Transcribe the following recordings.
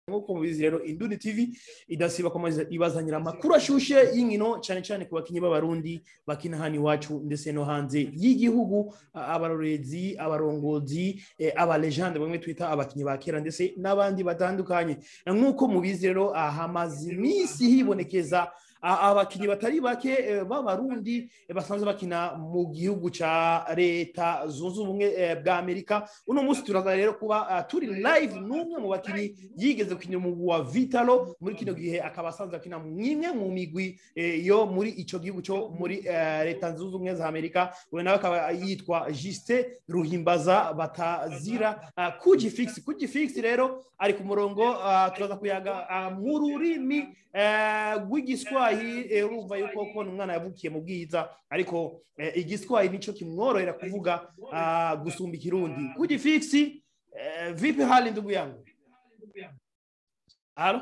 nk'uko mubizi rero indundi tv idasiba komeza ibazanira amakuru ashushe y'inkino cyane cyane ku bakinnyi b'abarundi bakina hano iwacu ndetse no hanze y'igihugu a- abarorezi abarongozi eh, abalejande bamwe twita abakinnyi ba kera ndetse n'abandi batandukanye nk'uko mubizi rero ah, hamaze iminsi hibonekeza a- abakinnyi batari bake eh, b'abarundi eh, basanzwe bakina mu gihugu ca leta zunze ubumwe eh, bwa amerika uno munsi turaza rero kuba ah, turi live n'umwe mu bakinnyi yigeze gukinira umugwi wa vitalo muri kino gihe akaba asanzwe akina mwimwe mu migwi eh, yo muri ico gihugu cyo muri eh, leta zunze ubumwe za amerika we nawe akaba yitwa juste ruhimbaza batazira ah, kuji fix kuji fix rero ari ku murongo ah, turaza kuyaga ah, mu rurimi eh, rw'igiswahili eh, urumva yuko ko ni umwana yavukiye mu bwiza ariko eh, igiswahili nico kimworohera kuvuga ah, gusumba ikirundi kuji fix eh, vipi hali ndugu yangu Halo?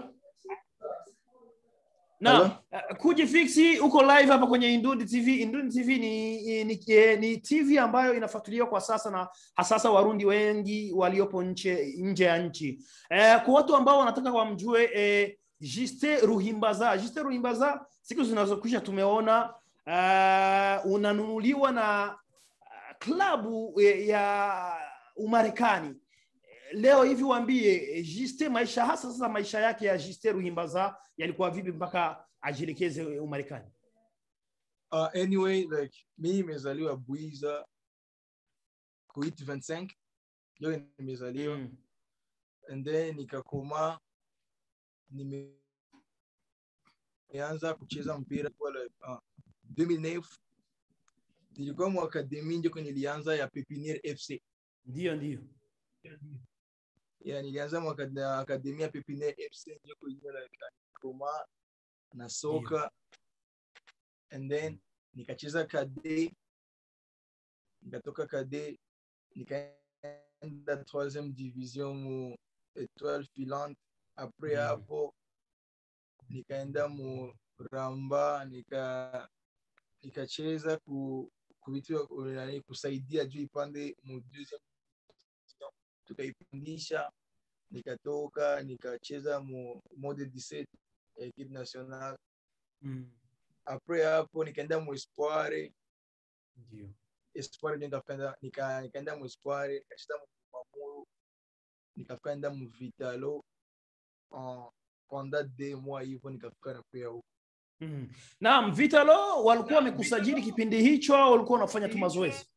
Naam, uh, Kuji Fixi uko live hapa kwenye Indundi TV. Indundi TV ni, ni, ni, ni TV ambayo inafuatiliwa kwa sasa na hasasa Warundi wengi waliopo nje nje ya nchi. Eh, kwa watu ambao wanataka wamjue eh, Juste Ruhimbaza. Juste Ruhimbaza siku zinazokwisha tumeona uh, unanunuliwa na uh, klabu eh, ya Umarekani leo hivi waambie Juste maisha hasa sasa maisha yake ya Juste Ruhimbaza yalikuwa vipi mpaka ajielekeze Umarekani? Uh, anyway, like mi nimezaliwa Buiza kuit 25 ndio nimezaliwa Mm. and then nikakoma nime- nimeanza kucheza mpira kwa like, uh, 2009 nilikuwa mu akademi ndio nilianza ya Pepiniere FC Ndio, ndio. yeah, nilianza mu akad- akademi ya Pepiniere FC ndio kwenye like koma na soka and then nikacheza kade nikatoka kade nikaenda troisième division mu étoile filante après Mhm. hapo nikaenda mu ramba nika nikacheza ku ku vitu vya- nani, kusaidia juu ipande mu deuxième division tukaipandisha nikatoka nikacheza mu mode 17 ya equipe nationale Mm. après hapo nikaenda mu espoir Ndio. espoir ndio nikafenda nika nikaenda mu espoir nikacheza mu mamuru nikaenda mu vitalo en pendant deux mois hivyo nikafika na pia huko Mm. Naam, Vitalo walikuwa wamekusajili kipindi hicho au walikuwa wanafanya tu mazoezi?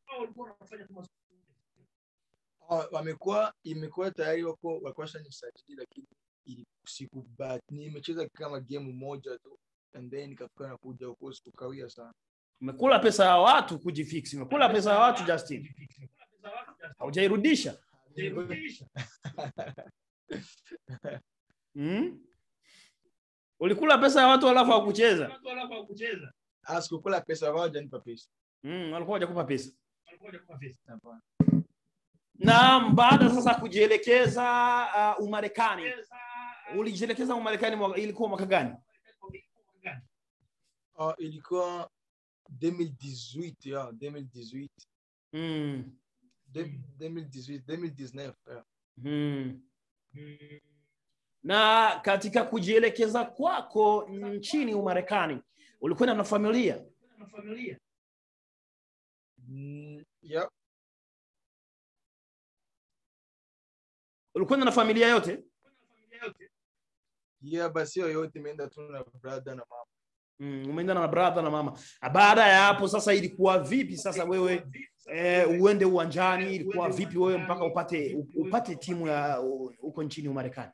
Ah, wamekuwa imekuwa tayari wako walikuwa nisajili lakini ili- sikubahati nimecheza kama game moja tu and then nikafika na kuja huko sikukawia sana Umekula pesa ya watu kujifix, umekula pesa ya watu Justin, haujairudisha mm? Ulikula pesa ya watu alafu hawakucheza Ah, sikukula pesa wao hajanipa pesa mm, walikuwa hawajakupa pesa. Hapana. Naam, baada sasa kujielekeza uh, Umarekani, ulijielekeza Umarekani mwaka- ilikuwa mwaka gani? Ah, ilikuwa 2018 ya 2018 Mm. Dem- 2018 2019 yeah. Mm. Na katika kujielekeza kwako nchini Umarekani ulikwenda na familia? Mm, yeah. Ulikwenda na familia yote? yeah basi hiyo yote imeenda tu na brother na mama Mm, umeenda na brother na mama. Baada ya hapo sasa ilikuwa vipi sasa wewe eh, uende uwanjani ilikuwa vipi wewe mpaka upate upate timu ya huko nchini Umarekani?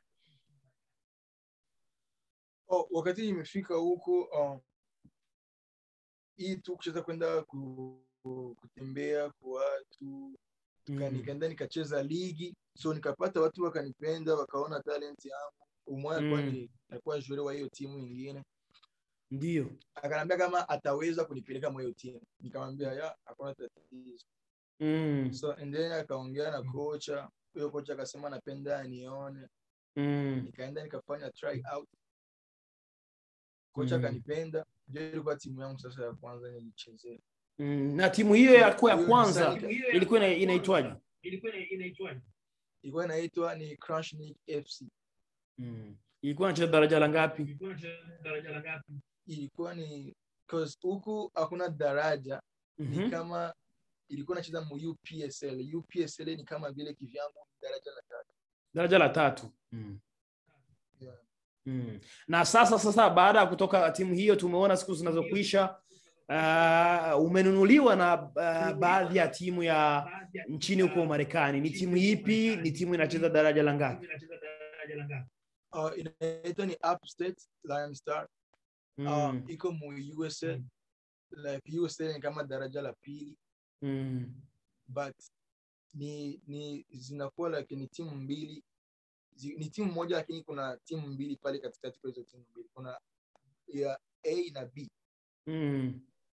oh, wakati nimefika huko uh, hii tu kucheza kwenda ku, ku, kutembea kwa watu Nika- Mm. nikaenda nikacheza ligi so nikapata watu wakanipenda wakaona talent yangu umoja alikuwa Mm. ni alikuwa jure wa hiyo timu ingine Ndio. akaniambia kama ataweza kunipeleka mwa hiyo timu nikamwambia ya hakuna tatizo Mm. so and then akaongea na kocha huyo kocha akasema napenda nione Mm. nikaenda nikafanya try out kocha Mm. akanipenda ndio ilikuwa timu yangu sasa ya kwanza nilichezea Mm. Na timu hiyo yako ya Hiyo kwanza design- ilikuwa ina- inaitwaje? ilikuwa inaitwa ni Crunchnik FC Mm. Ilikuwa anacheza daraja la ngapi? ilikuwa ni cause huku hakuna daraja ni Mhm. kama ilikuwa nacheza mu UPSL. UPSL ni kama vile kivyangu daraja la tatu. Daraja la tatu. Mm. Yeah. Mm. Na sasa sasa baada ya kutoka timu hiyo tumeona siku zinazokwisha uh, umenunuliwa na uh, baadhi ya timu ya nchini huko Marekani. Ni timu ipi? Ni timu inacheza daraja la ngapi? Uh, inaitwa ni Upstate Lion Star. Uh, Mm. iko mu USA. Like USA ni kama daraja la pili Mm. but ni ni zinakuwa like ni timu mbili zi, ni timu moja lakini kuna timu mbili pale katikati kwa hizo timu mbili kuna ya A na B Mm.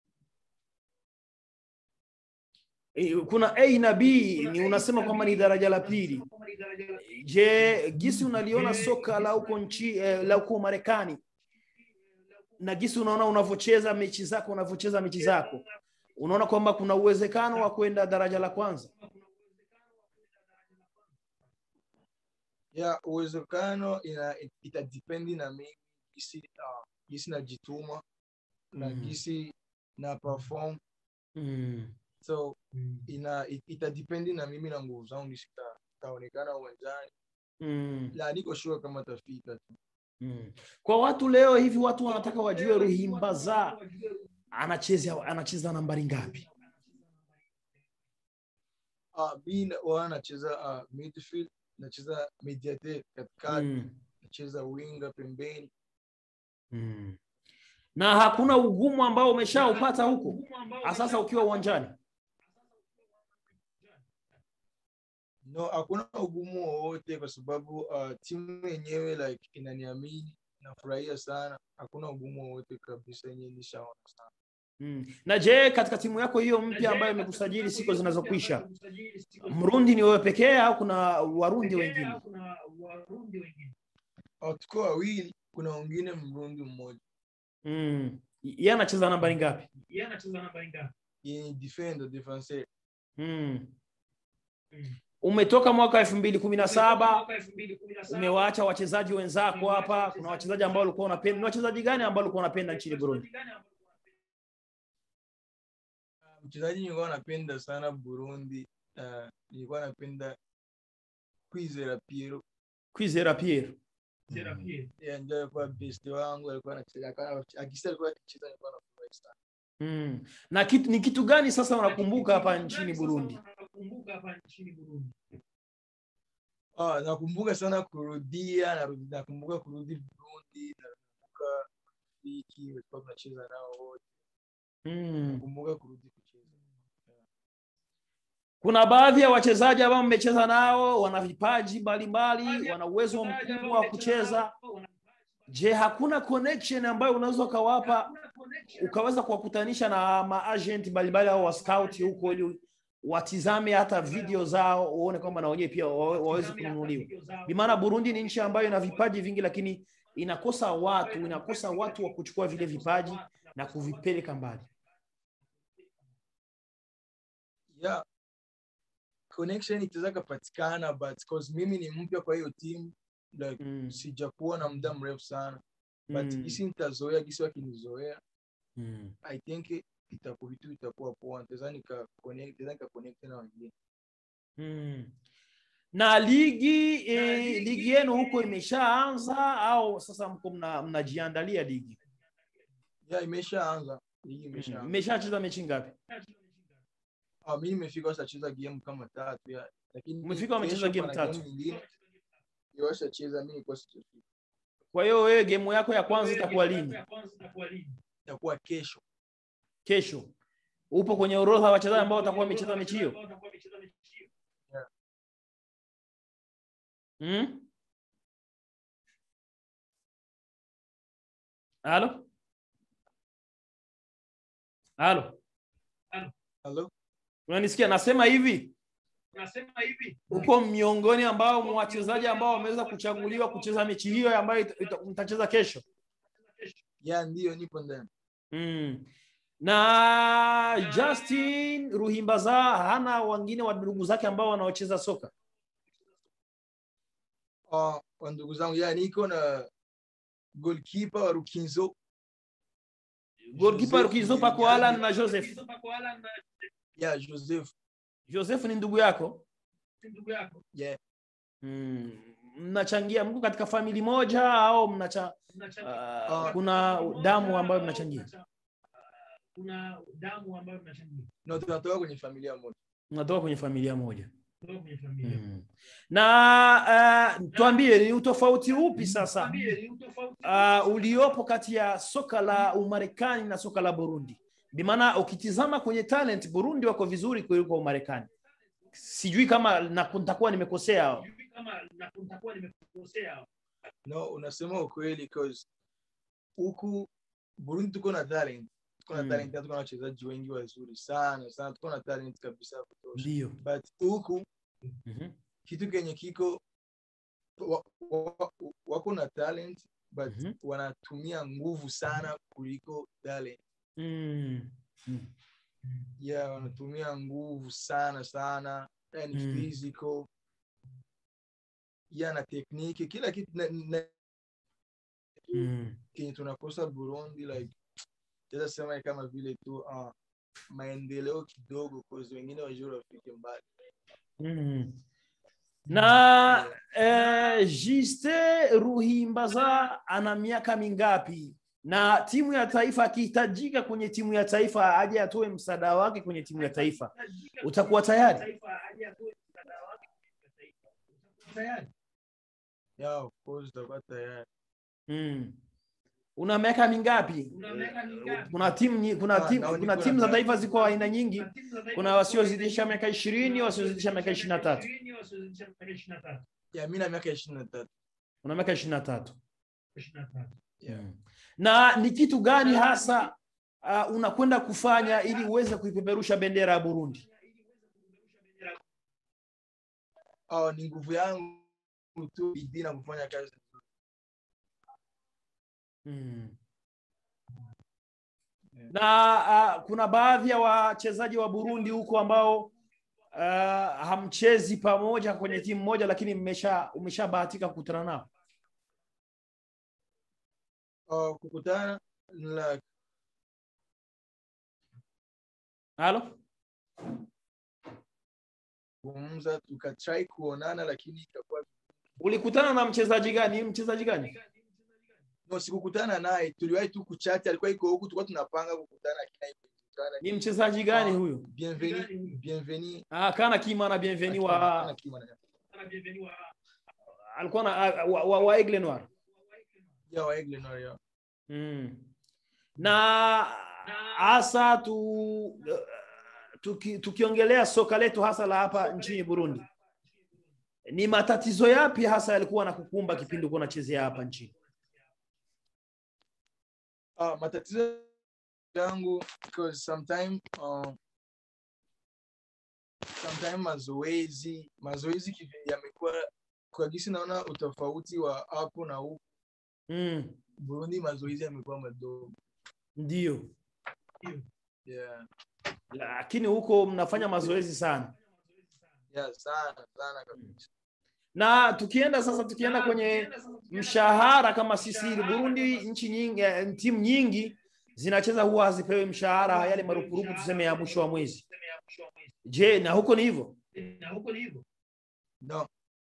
Eh, Kuna A na B, ni unasema kwamba ni daraja la pili. Je, gisi unaliona soka la huko nchi eh, la huko Marekani na gisi unaona unavyocheza mechi zako unavyocheza mechi zako, unaona kwamba kuna uwezekano wa kwenda daraja la kwanza? ya uwezekano ina itadipendi na mimi gisi uh, gisi najituma na Mhm. gisi na perform Mm. so ina it- itadipendi na mimi na nguvu zangu gisi ta- taonekana uwanjani Mm. la niko sure kama tafika tu Mm. Kwa watu leo hivi, watu wanataka wajue Ruhimbaza anacheza anacheza nambari ngapi? uh, mi na- wa nacheza uh, midfield nacheza mediator katikati Mm. nacheza winga pembeni Mm. Na hakuna ugumu ambao umeshaupata huko sasa ukiwa uwanjani? no hakuna ugumu wowote kwa sababu uh, timu yenyewe like inaniamini nafurahia sana hakuna ugumu wowote kabisa yenyewe nishaona sana Mm. Na je, katika timu yako hiyo mpya ambayo imekusajili siku zinazokwisha, Mrundi ni wewe pekee au kuna Warundi wengine? Uh, tuko wawili kuna wengine mrundi mmoja Mm. Yeye anacheza nambari ngapi? yenye defender defenseur Mm. Umetoka mwaka elfu mbili kumi na saba umewaacha wachezaji wenzako hapa. Kuna wachezaji ambao ulikuwa unapenda. Ni wachezaji gani ambao ulikuwa unapenda nchini Burundi? Uh, mchezaji nilikuwa napenda sana burundi uh, nilikuwa napenda kwizera piero Kwizera Pierre. yeah, ndio alikuwa best wangu alikuwa anacheza alikuwa- akisa alikuwa akicheza nilikuwa nafurahi sana Mm. Na kitu, ni kitu gani sasa unakumbuka hapa nchini Burundi? Ah, nakumbuka sana kurudia narudi- nakumbuka kurudi Burundi nakumbuka rafiki walikuwa tunacheza nao wote Mm. nakumbuka kurudi kucheza Kuna baadhi ya wachezaji ambao mmecheza nao wana vipaji mbalimbali, wana uwezo mkubwa wa kucheza. Je, hakuna connection ambayo unaweza ukawapa ukaweza kuwakutanisha na maagent mbalimbali au wascout huko ili watizame hata video zao uone kwamba na wenyewe pia wawe- waweze kununuliwa. Bi maana Burundi ni nchi ambayo ina vipaji vingi, lakini inakosa watu, inakosa watu wa kuchukua vile vipaji na kuvipeleka mbali. yeah connection itaweza kapatikana but cause mimi ni mpya kwa hiyo timu like Mm. sijakuwa na muda mrefu sana but Mm. gisi nitazoea gisi wakinizoea Mm. i think itakuwa vitu itakuwa poa nitaweza nika connect nitaweza nika connect na wengine Mm. Na ligi eh, ligi yenu huko imeshaanza au sasa mko mna- mnajiandalia ligi? yeah imeshaanza ligi Mm. imeshaanza Mmeshacheza mechi ngapi? Ah, mi nimefika washacheza game kama tatu ya lakini Umefika wamecheza kesho game pana tatu? nyingine ndio washacheza mi nilikuwa sijafika Kwa hiyo wewe gemu yako ya kwanza itakuwa lini? itakuwa kesho Kesho. Upo kwenye orodha ya wachezaji ambao watakuwa wamecheza mechi hiyo? Yeah. Mm? Halo? Halo? halo Unanisikia? Nasema hivi, uko miongoni ambao mwa wachezaji ambao wameweza kuchaguliwa kucheza mechi hiyo ambayo ita- ita- mtacheza kesho. ya ndio nipo ndani Mm. Na Justin Ruhimbaza hana wengine wa ndugu zake ambao wanaocheza soka. uh, wa ndugu zangu ya niko na goalkeeper wa Rukinzo Goalkeeper Joseph Rukizo pako Mwijaji. Alan na Joseph. ya Joseph Joseph ni ndugu yako? yeah. Mm. Mnachangia mko katika famili moja au mnacha uh, kuna damu ambayo mnachangia? kuna damu ambayo mnachangia no tunatoka kwenye familia moja Mnatoka kwenye familia moja. kutoka kwenye familia. Mm. Na uh, tuambie ni utofauti upi sasa Niambie, ni utofauti uh, uliopo kati ya soka la Umarekani na soka la Burundi? Bimaana ukitizama kwenye talent Burundi wako vizuri kuliko Umarekani. Sijui kama na- nitakuwa nimekosea. Sijui kama na- nitakuwa nimekosea. no unasema ukweli cause huku Burundi tuko na talent tuko na Mm. talent tuko na wachezaji wengi wazuri sana sana tuko na talent kabisa ya kutosha Ndio. but huku Mhm. kitu kenye kiko wa, wa, wako na talent but Mhm. wanatumia nguvu sana kuliko talent Mm. Mm. yeah wanatumia nguvu sana sana yani Mm. physical yeah na tekniki kila kitu na, na, Mm. kenye tunakosa Burundi like taweza sema ni kama vile tu uh, maendeleo kidogo cause wengine wajua wafike mbali Mm. Na eh, Juste Ruhimbaza ana miaka mingapi? Na timu ya taifa akihitajika kwenye timu ya taifa aje atoe msaada wake kwenye timu ya taifa, utakuwa tayari? Taifa aje atoe msaada wake kwa taifa. Utakuwa tayari? yeah of course tutakuwa tayari Mm. Una miaka mingapi? Una miaka mingapi? Kuna timu nyi- kuna Ah, timu naona kuna niko timu za na- taifa ziko aina nyingi. Kuna timu za taifa Kuna wasiozidisha miaka ishirini, wasiozidisha miaka ishirini na tatu. ishirini, wasiozidisha miaka ishirini na tatu. yeah mi na miaka ishirini na tatu Una miaka ishirini na tatu. Ishirini na tatu. yeah. Mm. na ni kitu gani hasa uh, unakwenda kufanya ili uweze kuipeperusha bendera ya Burundi? oh, ni nguvu yangu tu bidii na kufanya kazi Mm. Na uh, kuna baadhi ya wachezaji wa Burundi huko ambao uh, hamchezi pamoja kwenye timu moja, lakini mmesha umeshabahatika kukutana nao. uh, kukutana like, Halo? kuzungumza tukatrai kuonana lakini ikakuwa Ulikutana na mchezaji gani? Mchezaji gani? no sikukutana naye tuliwahi tu kuchati alikuwa iko huku tulikuwa tunapanga kukutana lakini haikukutana. Ni mchezaji gani huyo? bienveni bienveni Ah, kana kima na bienveni Akima- wa Akima na- alikuwa na wa, wa, wa Aigle Noir. ya wa Aigle Noir, ya. Mm. Na hasa tu tuki, tukiongelea soka letu hasa la hapa nchini Burundi, ni matatizo yapi hasa yalikuwa na kukumba kipindi uko unachezea hapa nchini? Ah, matatizo yangu because sometime uh, sometime mazoezi mazoezi kivi- yamekuwa kwa gisi naona utofauti wa hapo na huku Mm. Burundi mazoezi yamekuwa madogo Ndio, yeah. lakini huko mnafanya mazoezi sana. Yeah, sana sana kabisa Na tukienda sasa, tukienda kwenye mshahara kama sisi Burundi, nchi nyingi, eh, timu nyingi zinacheza huwa hazipewi mshahara yale marupurupu tuseme ya mwisho wa mwezi. Je, na huko ni hivyo? Na huko ni hivyo. no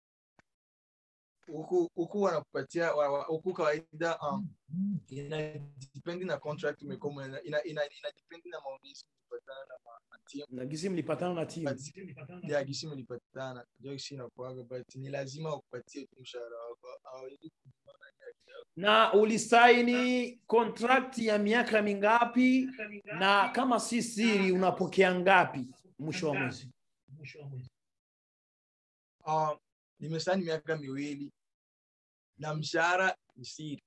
huku huku wanakupatia wa- wa- huku kawaida um, ina depend na contract umekoma ina ina, ina, ina depend na maongezi kupatana na ma- na team Na gisi mlipatana na timu. but ya gisi mlipatana ndio gisi inakuwaga but ni lazima wakupatie tu mshahara wako hawawezi kukuona haki yako. na ulisaini contract ya miaka mingapi na kama si siri unapokea ngapi mwisho wa mwezi Mwisho wa mwezi. um, nimesaini miaka miwili na mshahara ni siri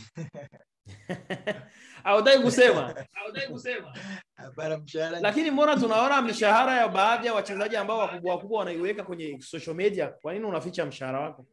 haudai kusema Haudai kusema. hapana mshahara ni lakini mbona tunaona mishahara ya baadhi ya wachezaji ambao wakubwa wakubwa wanaiweka kwenye social media kwa nini unaficha mshahara wako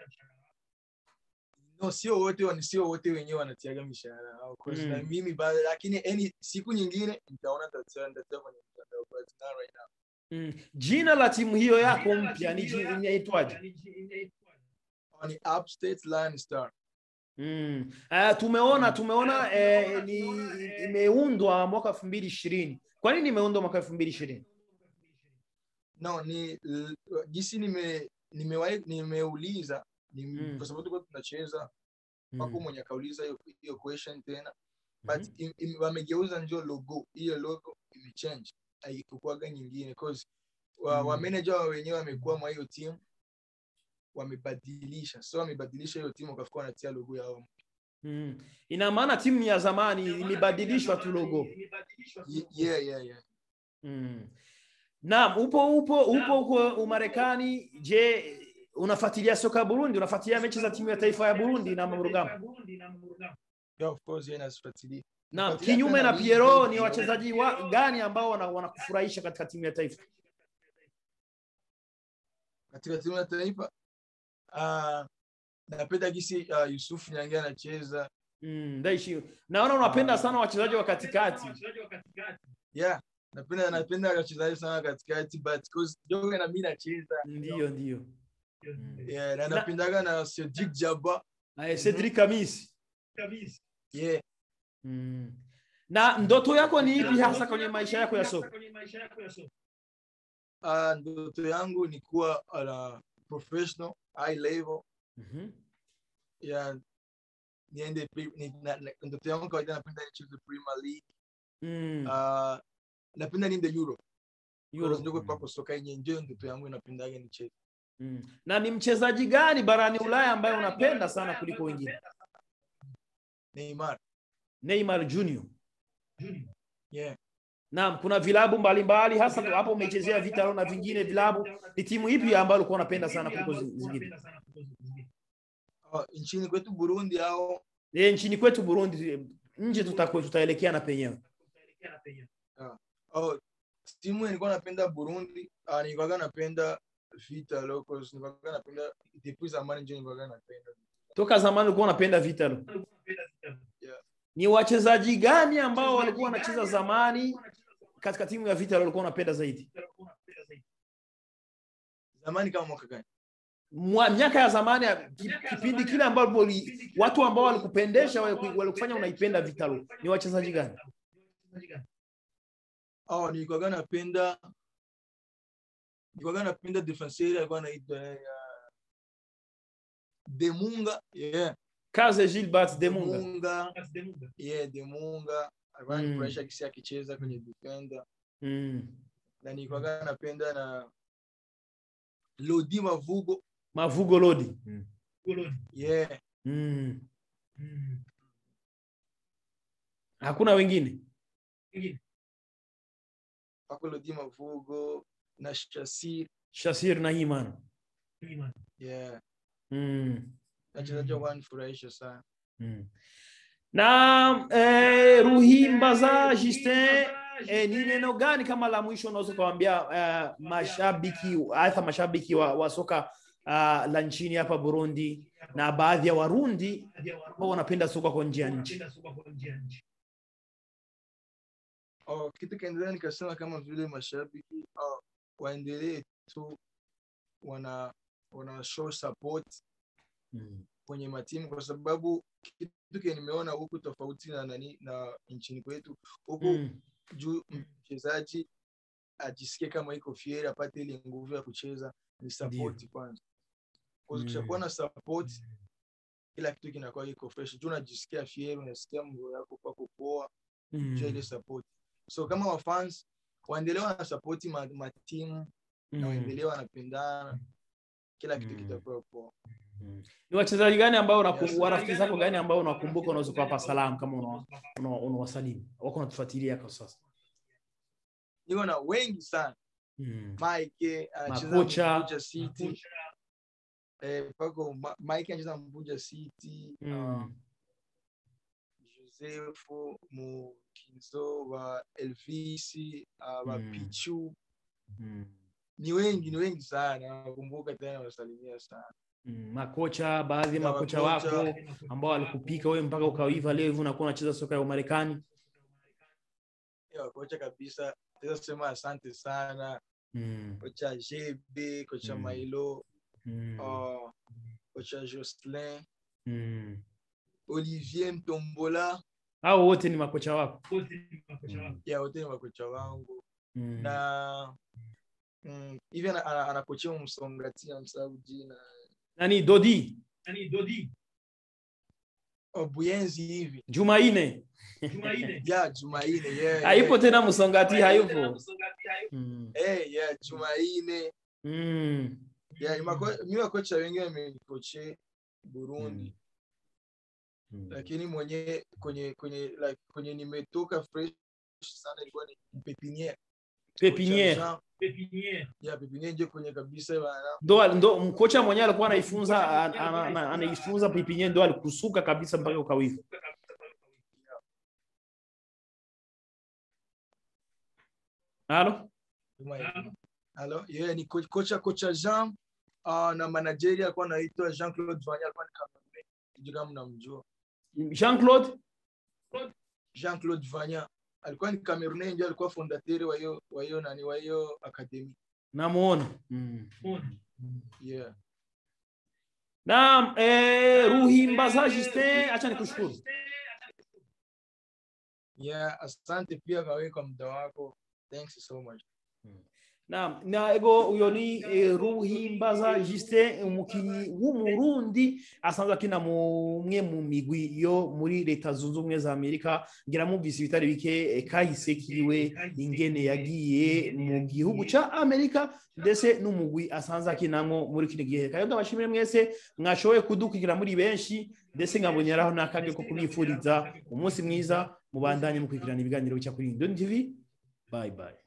no sio wote wan- sio wote wenyewe wanatiaga mishahara yao. Of course, Mm. na mimi ba, lakini any siku nyingine nitaona nitatia nitatia kwenye mtandao but not right now mm. jina la timu hiyo yako mpya ni ji- inaitwaje ni Upstate Lion Star. Mm. Uh, tumeona tumeona eh, ni imeundwa mwaka elfu mbili ishirini. Kwa nini imeundwa mwaka elfu mbili ishirini? No, ni l- jinsi nime nimewahi nimeuliza ni Mm. kwa sababu tulikuwa tunacheza wako mwenye akauliza hiyo hiyo question tena but im- im- wamegeuza njo logo hiyo logo imechange haikukuwaga nyingine cause wa, Mm. wa manager wa wenyewe wamekuwa mwa hiyo team wamebadilisha so wamebadilisha hiyo timu wakafika wanatia logo yao Mm. Ina maana timu ya zamani imebadilishwa tu logo. Ye- yeah, yeah, yeah. Mm. Naam, upo upo upo huko Umarekani. Je, unafuatilia soka ya Burundi? Unafuatilia mechi za timu ya taifa ya Burundi na Murugamba? Yeah, of course yeah, nazifuatilia Naam, Nafuatilia kinyume tena na ligi, Piero, ni ligi. wachezaji wa, gani ambao wana- wanakufurahisha katika timu ya taifa? katika timu ya taifa uh, napenda gisi uh, Yusuf Nyange anacheza Mm, Ndaishi. Naona unapenda sana wachezaji wa katikati. yeah napenda napenda wachezaji sana katikati but cause Joga na mimi nacheza Ndio, ndio. Mm. yeah, Na- na napendaga na Cedric Jaba Eh, Cedric Kamisi. yeah Mm. Na ndoto yako ni ipi hasa kwenye maisha yako ya soka? uh, ndoto yangu ni kuwa uh, professional high level Mhm. ya niende pre- ni, na, na, ndoto yangu kawaida napenda nicheze Premier League Mm. uh, napenda niende Euro Euro. ndio kwa soka yenyewe ndio ndoto yangu inapendaga nicheze Mm. Na ni mchezaji gani barani Ulaya ambaye unapenda sana kuliko wengine? Neymar Neymar Junior. yeah Naam, kuna vilabu mbalimbali hasa hapo umechezea Vitalo na vingine vilabu. Ni timu ipi ambayo ulikuwa unapenda sana kuliko zi- zingine? uh, nchini kwetu Burundi au Eh, nchini kwetu Burundi nje tutakuwa tutaelekea na penyewe. oh, timu nilikuwa napenda Burundi uh, nilikuwa napenda Vita Locals nilikuwa napenda depuis zamani ndio nilikuwa napenda Toka zamani ulikuwa unapenda Vitalo. Yeah. Ni wachezaji gani ambao walikuwa wanacheza zamani katika timu ya Vitalo ulikuwa unapenda zaidi? zamani kama mwaka gani Mwa, miaka ya zamani ya- ki- kipindi kile ambapo uli- watu ambao walikupendesha waliku- walikufanya unaipenda Vitalo ni wachezaji gani? oh, nilikuwa napenda nilikuwa napenda defenseur alikuwa anaitwa uh, Demunga yeah Kaze Gilbert Demunga. Demunga yeah Demunga alikuwa Mm. ananifurahisha kisi akicheza kwenye defender Mm. na nilikuwa napenda na Lodi Mavugo Mavugo Lodi. yeah Mm. Hakuna wengine. wako Lodi Mavugo na Shasir Shasir na Iman. yeah Mm. wachezaji wanifurahisha sana Mm. Na eh, Ruhimbaza Justin eh, ni neno gani kama la mwisho unaweza kuwaambia eh, mashabiki hasa mashabiki wa, wa soka uh, la nchini hapa Burundi na baadhi ya Warundi ambao wanapenda soka kwa nje ya nchi? oh, kitu kaendelea nikasema kama vile mashabiki oh, waendelee tu wana wana show support Mm. kwenye matimu kwa sababu kitu kile nimeona huku tofauti na nani na nchini kwetu huku Mm. juu mchezaji ajisikie kama iko fieri apate ile nguvu ya kucheza ni support kwanza kwa Mm. ukishakuwa na support kila kitu kinakuwa iko fresh juu unajisikia fieri unasikia moyo yako kwako poa juu ya ile Mm. support so kama wafans waendelee wana support ma, matimu na Mm. waendelee wanapendana kila kitu Mm. kitakuwa poa Mm. Ni wachezaji gani ambao unaku- Yes. warafiki zako gani ambao unakumbuka unaweza kuwapa salamu kama una- una- unawasalimu wako natufuatilia kwa sasa? niko na wengi sana Mm. Mike anacheza Makocha. Mbuja City eh, pako Ma- Mike anacheza Mbuja City uh, Mm. Joseph Mukinzo wa Elvis uh, wa Mm. Pichu Mm. ni wengi ni wengi sana nakumbuka tena wasalimia sana Mm. Makocha, baadhi ya Na makocha makocha. wako ambao walikupika wewe mpaka ukaiva leo hivi unakuwa unacheza soka ya Umarekani. yeah, kocha kabisa naweza sema asante sana Mm. kocha JB kocha Mm. Mailo Mm. uh, kocha Jocelyn, Mm. Olivier Mtombola, hao wote ni makocha wako wote ni makocha wako. ya wote ni makocha wangu Mm. na mm, hivi ana- ana- anakochea Msongati na msahau jina nani dodi Yaani Dodi, Obuyenzi hivi Jumaine, jumaine ya Jumaine yeah, haipo yeah. tena msongati hayupo Msongati hayupo. Mm. Eh, yeah, Jumaine Mm. yeah, ni mako- mi makocha wengi wamenikoche Burundi Mm. lakini mwenye kwenye kwenye like kwenye nimetoka fresh sana ilikuwa ni Pepiniere pepiniere Jean- Pepiniere. ya Pepiniere ndio kwenye kabisa bana ndo ndo mkocha mwenyewe alikuwa anaifunza ana- ana- ana- anaifunza pepiniere ndo alikusuka kabisa mpaka ukawifu halo Jumaine. Alo, yeah, ni ko- kocha kocha Jean uh, na manageri alikuwa anaitwa Jean Claude Vanya alikuwa ni Cameroon. Sijui kama mnamjua. jean claude Jean Claude Vanya alikuwa ni Cameroon ndio alikuwa fondateur wa hiyo wa hiyo nani wa hiyo academy. namuona mm. Mbona? Yeah. naam eh, ruhimbaza justin acha nikushukuru Yeah, asante pia kawe kwa muda wako. Thanks so much. naam na ego uyo ni eh, ruhimbaza justin umukinyi w'umurundi asanzwe akina mumwe mu migwi yo muri leta zunze ubumwe za amerika ngira mwumvise ibitari bike eh, kahise kiwe ingene yagiye mu gihugu ca amerika ndetse n'umugwi asanzwe akinamwo muri kino gihe kayo ndabashimire mwese mwashoboye kudukurikira muri benshi ndetse nkaboneraho n'akage ko kubifuriza umunsi mwiza mubandanye mukurikirana ibiganiro bica kuri Indoni TV bye bye